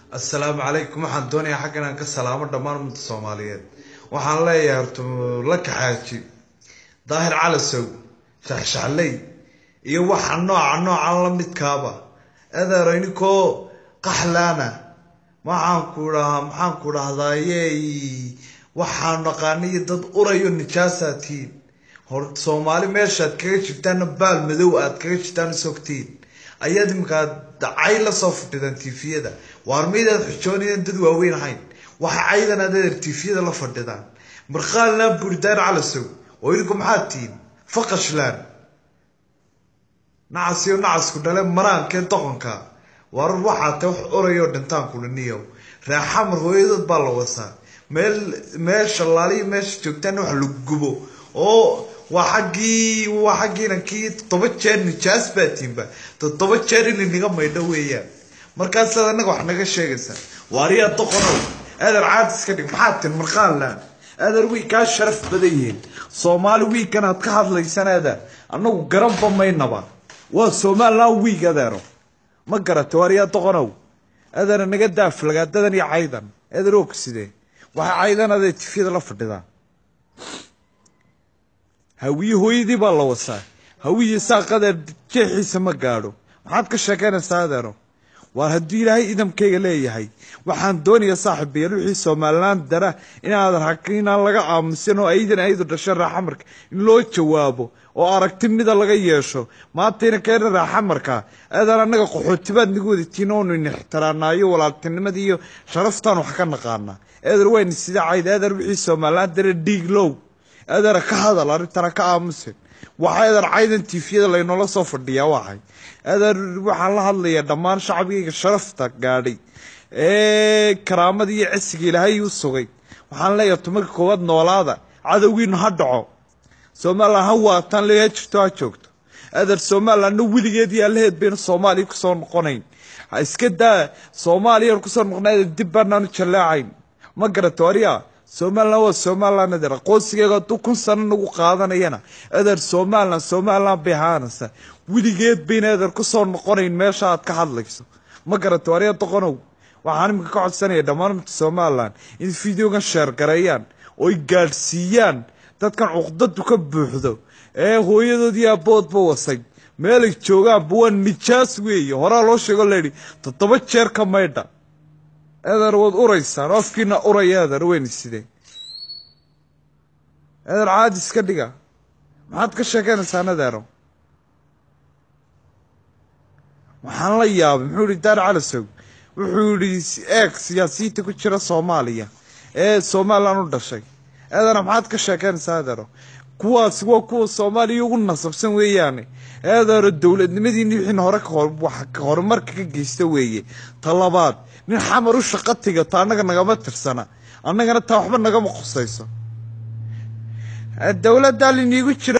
assalaamu calaykum waxaan doonayaa xaggan aan ka salaamo dhammaan ummadda soomaaliyeed waxaan leeyahay horta la kaxaaji daahir calasow shaxshaxley iyo waxa nooca noocan la midkaaba adeero ininkoo qaxlaana maxaan ku dhahaa maxaan ku dhahdaaye waxaan naqaaniyo dad urayo nijaasaatiin hor soomaali meeshaad kaga jirtaanna baal madow aad kaga jirtaan isogtiin ayaad iminkaa cay lasoo fadhidaan tifiyada waar maydaad xujoonayan dad waaweyn ahayn waxa caydan adeer tifiyada la fadhidaan marqaalnaa buurdaan calasow oo idinku maxaad tihiin faqashlaan nacasiyo nacasku dhale maraankee doqonka waar waxaa ta wax orayoo dhintaan kuliniyow raaxamar hooyadood baa la wasaa meel meesha laaliyo meesha joogtaana wax lagu gubo oo waa xaggii waa xaggiinankii toddoba jeer nijaas baa tiinba toddoba jeer in inaga maydho weeyaan markaasaad anaga wax naga sheegaysaa waariyaa doqonow adeer caad iska dhig maxaad tin marqaanlaan adeer wiig kaa sharaf badan yihiin soomaali wiigkan aad ka hadlaysan adeer annagu garanba maynaba waa somalilan wiig adeero ma garata waariyaa doqonow adeer naga daaflagaadadan iyo caydan adeer og sidee waxay caydan adeer tifyada la fadhidaa hawiye hooyadii baa la wasaa hawiye saaqadeer jeexiisa ma gaadho maxaad ka sheekaynaysaa adeero waar hadduu ilaahay idamkayga leeyahay waxaan doonayaa saaxiibayaal wixii somalilan dara inaadan hak inaan laga aamusin oo aydan aydu dhasho raaxamarka in loo jawaabo oo aragti mida laga yeesho maantayna keena raaxamarka aadaan annaga qaxootibaad nagu wadatiin oonu in ixtiraanaayo walaaltinimadii iyo sharaftaan wax ka naqaanaa eeder wayna sida cayd eeder wixii somalilan dara dhiiglow adeera ka hadal arrintana ka aamusin waxaa adeer caydan tifiyada laynoola soo fadhiyaa waxay adeer waxaan la hadlayaa dhammaan shacbigayga sharafta gaadhay ee karaamada iyo cisiga ilaahay u sugay waxaan leeyahay tumarka koowaad noolaada cadowgiinu ha dhaco somalilan ha waataan le ha jirto ha joogto adeer somalilanna weligeed iyo allaheed baynu soomaaliya kusoo noqonayn ha iska daa soomaaliyan kusoo noqona adeer dib baanaanu jallaacayn ma garata waryaa somalilan waa somalilan adeer aqoonsigeega hadduu kun sano nagu qaadanayana adeer somalilan somalilan bay ahaanaysa weligeed bayna adeer kusoo noqonayn meesha aad ka hadlayso ma garata waryaa doqonow waxaan iminka ka codsanaya dhammaan umta somalilan in videogan sheergareeyaan ooy gaadhsiiyaan dadkan cuqdadu ka buuxdo ee hooyadoodii aaboodba wasay meelay joogaanba waa nijaas weeye horaa loo sheego layidhi toddoba jeer ka maydha adeer waad uraysaan oo afkiina uraya adeer weyni sidee adeer caadi iska dhiga maxaad ka sheekaynaysaan adeero waxaan la yaabay muxuu yihi daar calasow wuxuu yihi eeg siyaasiyiinta ku jira soomaaliya ee somalilan u dhashay adeera maxaad ka sheekaynaysaa adeero kuwaasi waa kuwa soomaaliya ugu nasabsan weeyaane adeero dowladnimadiini wixiina hore horumarka ka geysta weeye ta labaad nin xamar u shaqo tigato annaga nagama tirsana annagana taa waxba nagama khusayso dowladdaa liniigu jira